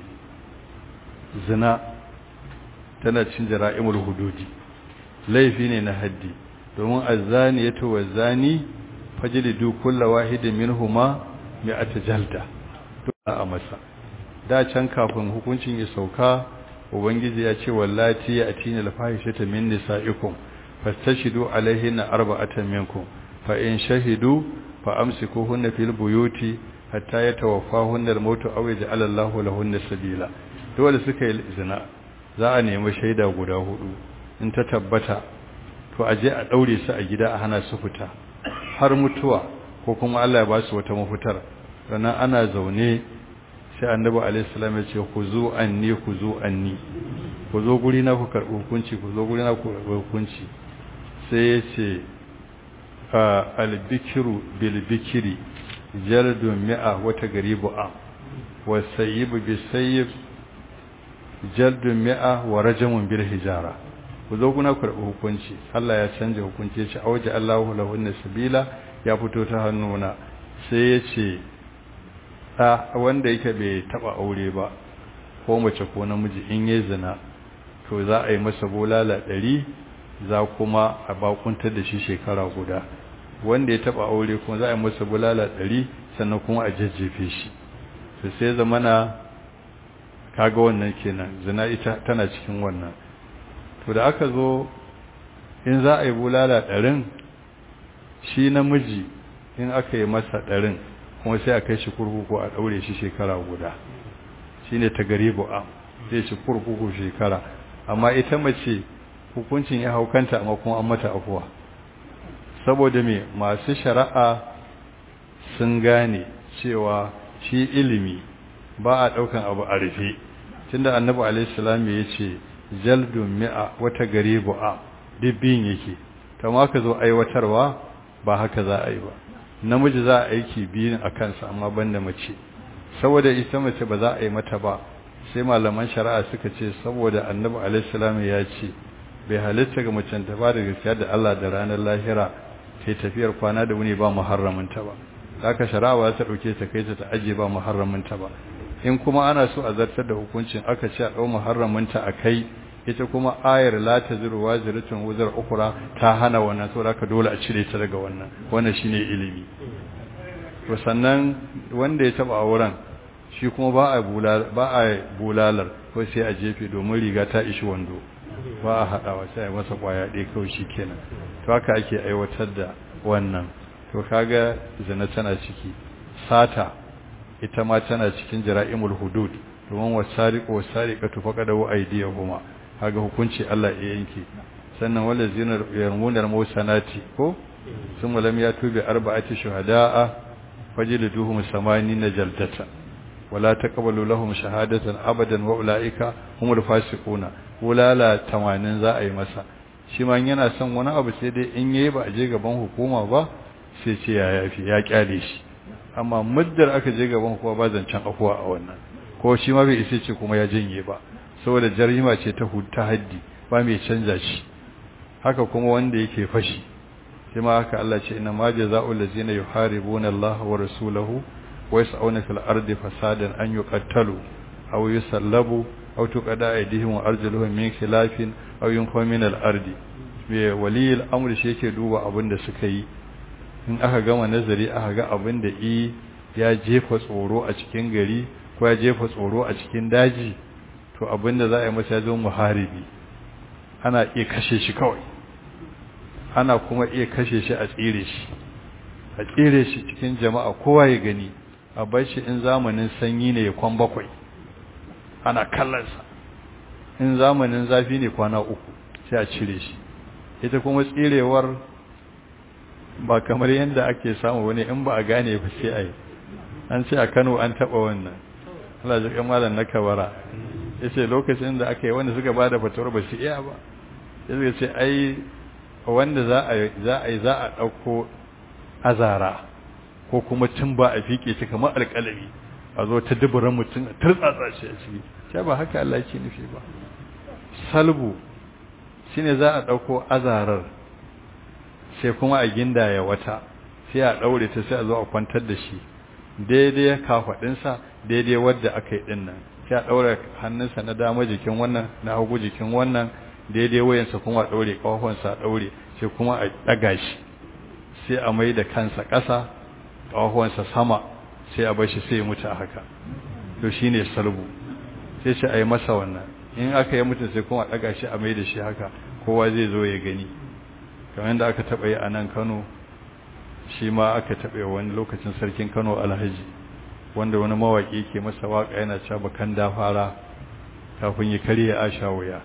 zina tana cin jara'imul hududi laifi ne na haddi domin azzani ya to zani fajlidu kulla wahidin minhuma mi'ata jalda dole a masa da can kafin hukuncin ya sauka ubangiji ya ce wallati ya atina alfahishata min nisaikum fastashidu alaihinna arba'atan minkum fa in shahidu fa amsikuhunna fil buyuti hatta yatawaffahunna al-mautu aw yaj'ala Allahu lahunna sabila dole suka yi zina za a nemi shaida guda hudu in ta tabbata to aje a daure su a gida a hana su fita har mutuwa ko kuma Allah ya ba su wata mafitar sannan ana zaune sai annabi alaihi salam ya ce ku zo anni ku zo anni ku zo guri na ku karɓi hukunci ku zo guri na ku karɓi hukunci sai ya ce albikiru bilbikiri jaldun mi'a wata garibu a wasayibu bisayib jaldun mi'a wa rajamun bil hijara ku zo kuna karɓi hukunci Allah ya canja hukunci ya ce auji Allahu lahunna sabila ya fito ta hannuna sai ya ce ɗa wanda yake bai taɓa aure ba ko mace ko namiji in yi zina to za a yi masa bulala ɗari za kuma a bakuntar da shi shekara guda wanda ya taɓa aure kuma za a yi masa bulala ɗari sannan kuma a jajjefe shi to sai zamana kaga wannan kenan zina ita tana cikin wannan to da aka zo in za a yi bulala ɗarin shi namiji in aka yi masa ɗarin kuma sai a kai shi kurkuku a ɗaure shi shekara guda shi ne ta gari bu'a sai shi kurkuku shekara amma ita mace hukuncin ya haukanta amma kuma an mata afuwa saboda me masu shari'a sun gane cewa shi ilimi ba a ɗaukan abu a rufe tunda annabi alaihi salam ya ce jaldun mi'a wata gari bu'a dubbin yake kama ka zo aiwatarwa ba haka za a yi ba namiji za a aiki biyun a kansa amma banda mace saboda ita mace ba za a yi mata ba sai malaman shari'a suka ce saboda annabi alaihi salam ya ce bai halitta ga macen ta ba da gaskiya da Allah da ranar lahira sai tafiyar kwana da wuni ba muharramin ta ba haka shari'a ba ta dauke ta kai ta ta aje ba muharramin ta ba in kuma ana so a zartar da hukuncin aka ce a dau muharramin ta akai ita kuma ayar la taziru waziratun wuzar ukura ta hana wannan saboda haka dole a cire ta daga wannan wannan shine ilimi to sannan wanda ya taba auren shi kuma ba a bulal ba a bulalar ko sai a jefe domin riga ta ishi wando ba a hadawa sai a masa kwaya ɗaya kawai shikenan to haka ake aiwatar da wannan to kaga zina tana ciki sata ita ma tana cikin jara'imul hudud domin wasariqu wasariqatu faqadu aydiyahuma kaga hukunci Allah ya yanke sannan wala zinar yarmunar musanati ko sun lam ya tubi arba'ati shuhada'a fajliduhum samanina jaldata wala taqbalu lahum shahadatan abadan wa ulaika humul fasiquna ulala 80 za a yi masa shi ma yana son wani abu sai dai in yayi ba a je gaban hukuma ba sai ce ya yafi ya kyale shi amma muddar aka je gaban hukuma ba zancen afuwa a wannan ko shi ma bai isa ce kuma ya janye ba saboda jarima ce ta ta haddi ba mai canja shi haka kuma wanda yake fashi shi ma haka Allah ce inna ma jazaa'ul ladzina yuharibuna Allah wa rasulahu wa yas'una fil ardi fasadan an yuqattalu aw yusallabu aw tuqada aydihim wa arjuluhum min khilafin aw yunfa min al ardi me waliyul amri shi yake duba abin da suka yi in aka gama nazari aka ga abin da i ya jefa tsoro a cikin gari ko ya jefa tsoro a cikin daji to abinda za a yi masa zo muharibi ana iya kashe shi kawai ana kuma iya kashe shi a tsire shi a tsire shi cikin jama'a kowa ya gani a bar shi in zamanin sanyi ne ya kwan bakwai ana kallonsa in zamanin zafi ne kwana uku sai a cire shi ita kuma tsirewar ba kamar yadda ake samu wani in ba a gane ba sai a yi an ce a kano an taɓa wannan Allah ji kan malam na kabara yace lokacin da aka yi wanda suka bada fatawar ba su iya ba yace ce ai wanda za a za a za a dauko azara ko kuma tumba a fike shi kamar alƙalami a zo ta duburan mutum a turtsatsa shi a ciki sai ba haka Allah yake nufi ba salbu shine za a ɗauko azarar sai kuma a gindaya wata sai a ɗaure ta sai a zo a kwantar da shi daidai kafaɗinsa daidai wadda aka yi ɗin nan sai a ɗaure hannunsa na dama jikin wannan na hagu jikin wannan daidai wayansa kuma a ɗaure ƙafafunsa a ɗaure sai kuma a ɗaga shi sai a mai da kansa ƙasa ƙafafunsa sama sai a bar shi sai ya mutu a haka to shine salbu sai shi a yi masa wannan in aka yi mutu sai kuma a ɗaga shi a mai da shi haka kowa zai zo ya gani kamar yadda aka taɓa yi a nan kano shi ma aka taɓa wani lokacin sarkin kano alhaji wanda wani mawaƙi ke masa waƙa yana cewa bakan da fara kafin ya karya a sha wuya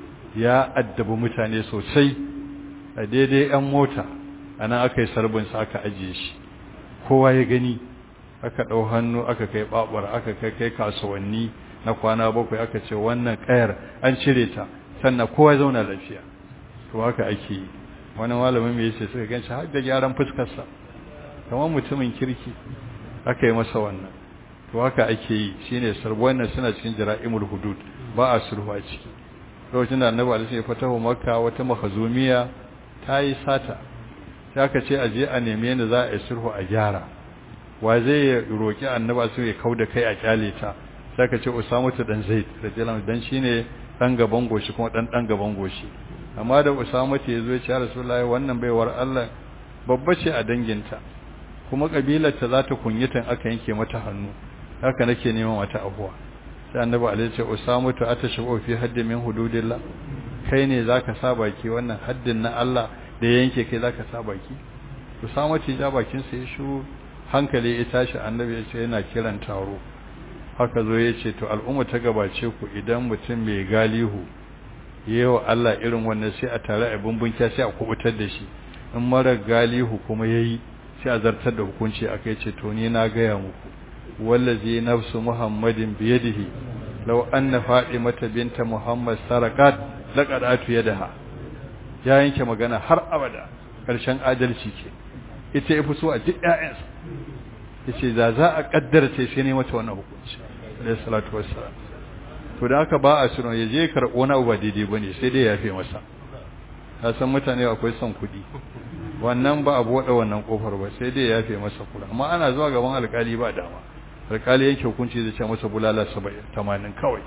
ya addabi mutane sosai a daidai yan mota a nan aka yi sarbinsa aka ajiye shi kowa ya gani aka ɗau hannu aka kai ɓaɓar aka kai kai kasuwanni na kwana bakwai aka ce wannan ƙayar an cire ta sannan kowa zauna lafiya to haka ake yi wani malamin mai yace suka ganshi har da gyaran fuskarsa kamar mutumin kirki aka yi masa wannan to haka ake yi shine sarbo wannan suna cikin jara'imul hudud ba a sulhu a ciki lokacin da annabi alaihi ya fatahu makka wata mahazumiya ta yi sata sai aka ce a je a nemi yadda za a yi sulhu a gyara wa zai roki annabi alaihi ya kauda kai a kyale ta sai aka ce usamatu dan zaid radiyallahu dan shine dan gaban goshi kuma dan dan gaban goshi amma da Usama ce yazo ya ce Rasulullahi wannan baiwar Allah babba ce a danginta kuma kabilar ta za ta kunyata aka yanke mata hannu haka nake neman mata abuwa sai Annabi alaihi ce Usama ta atashu fi haddin min hududillah kai ne zaka sa baki wannan haddin na Allah da yanke kai zaka sa baki Usama ce ja bakin sa ya shiru hankali ya tashi Annabi ya ce yana kiran taro haka zo ya ce to al'umma ta gabace ku idan mutum mai galihu yawa Allah irin wannan sai a tare a bumbunkiya sai a kubutar da shi in mara galihu kuma yayi sai a zartar da hukunci akai ce to ni na gaya muku wallazi nafsu muhammadin biyadihi law anna fatimata binta muhammad sarakat laqad atu yadaha ya yanke magana har abada karshen adalci ke ita yafi so a duk ƴaƴansa yace za za a kaddara sai sai ne mata wannan hukunci alayhi salatu wassalam to da haka ba a shirin ya je karɓo na ba daidai ba ne sai dai ya fi masa ka san mutane akwai son kuɗi wannan ba a buɗe wannan ƙofar ba sai dai ya fi masa kula amma ana zuwa gaban alƙali ba dama alƙali yanke hukunci zai ce masa bulala saba'in tamanin kawai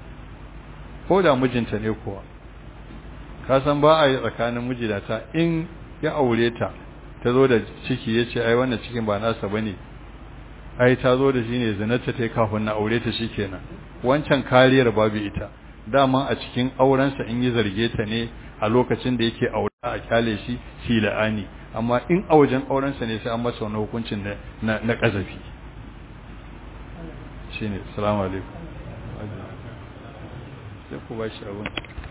ko da mijinta ne kuwa ka san ba a yi tsakanin mijinata in ya aure ta ta zo da ciki ya ce ai wannan cikin ba nasa ba ne ai ta zo da shi ne zinarta ta yi kafin na aure ta shi kenan wancan kariyar babu ita dama a cikin aurensa in yi zarge ta ne a lokacin da yake aure a kyale shi shi la'ani amma in a wajen aurensa ne sai an masa wani hukuncin na na kazafi shine assalamu alaikum sai ku ba shi abun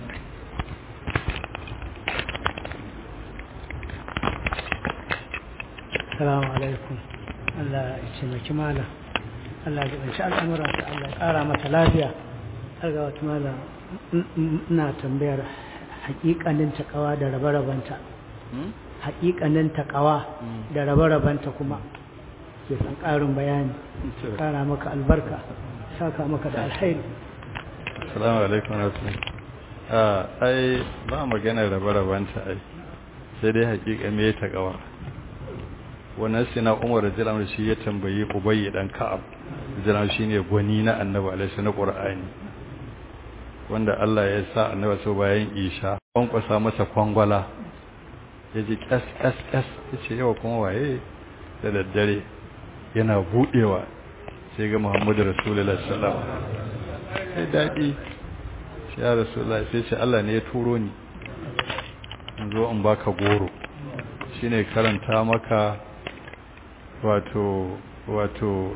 Assalamu alaikum Allah ya taimaki malam Allah ya banci al'amura ta Allah ya ƙara mata lafiya har ga wata malam ina tambayar haƙiƙanin takawa da rabe-rabenta haƙiƙanin takawa da rabe-rabenta kuma ke san ƙarin bayani ƙara maka albarka saka maka da alhairi assalamu alaikum warahmatullahi a ai ba magana rabe-rabenta ai sai dai haƙiƙa me takawa wannan sina umar radiyallahu anhu shi ya tambayi ubayy dan ka'ab radiyallahu shine gwani na annabi alaihi na qur'ani wanda Allah ya sa annabi so bayan isha an kwasa masa kwangwala yaji kas kas kas yace yau kuma waye da daddare yana budewa sai ga Muhammadu Rasulullahi sallallahu alaihi wasallam sai dadi sai ya Rasulullahi sai ce Allah ne ya turo ni in zo in baka goro shine karanta maka wato wato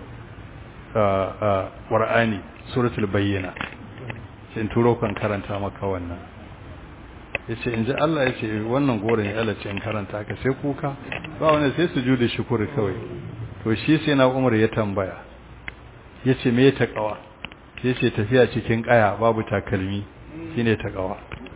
ƙwar'ani suratul bayyana sai turo kan karanta maka wannan ya ce in ji Allah ya ce wannan goron ya Allah ce in karanta ka sai kuka ba wani sai su juda shukuri kawai to shi sai na umar ya tambaya ya ce me ta kawa ya ce tafiya cikin kaya babu takalmi shine ta kawa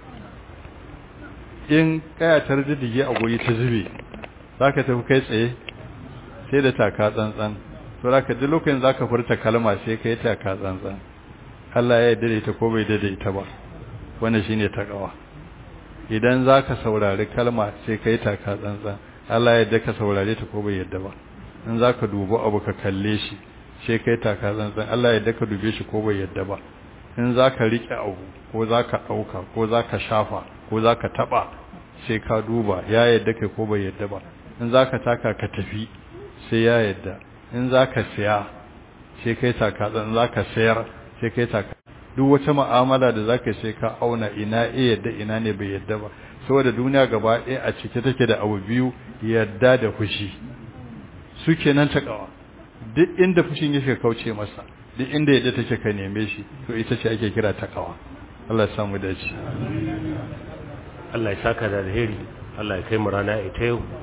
in kaya ta riddige a guri ta zube za ka tafi kai tsaye sai da taka tsantsan to zaka duk lokacin zaka furta kalma sai kai ta ka tsantsan Allah ya yarda da ita ko bai yarda da ita ba wannan shine takawa idan zaka saurari kalma sai kai ta ka tsantsan Allah ya yarda ka saurare ta ko bai yarda ba in zaka dubo abu ka kalle shi sai kai ta ka tsantsan Allah ya yarda ka dube shi ko bai yarda ba in zaka rike abu ko zaka dauka ko zaka shafa ko zaka taba sai ka duba ya yarda kai ko bai yarda ba in zaka taka ka tafi sai ya yarda in zaka siya sai kai taka tsantsan zaka sayar sai kai taka duk wata mu'amala da zaka sai ka auna ina eh yadda ina ne bai yadda ba saboda duniya gaba ɗaya a cike take da abu biyu yadda da fushi su kenan takawa duk inda fushin yake kauce masa duk inda yadda take ka neme shi to ita ce ake kira takawa Allah ya samu dace Allah ya saka da alheri Allah ya kai mu rana ita yau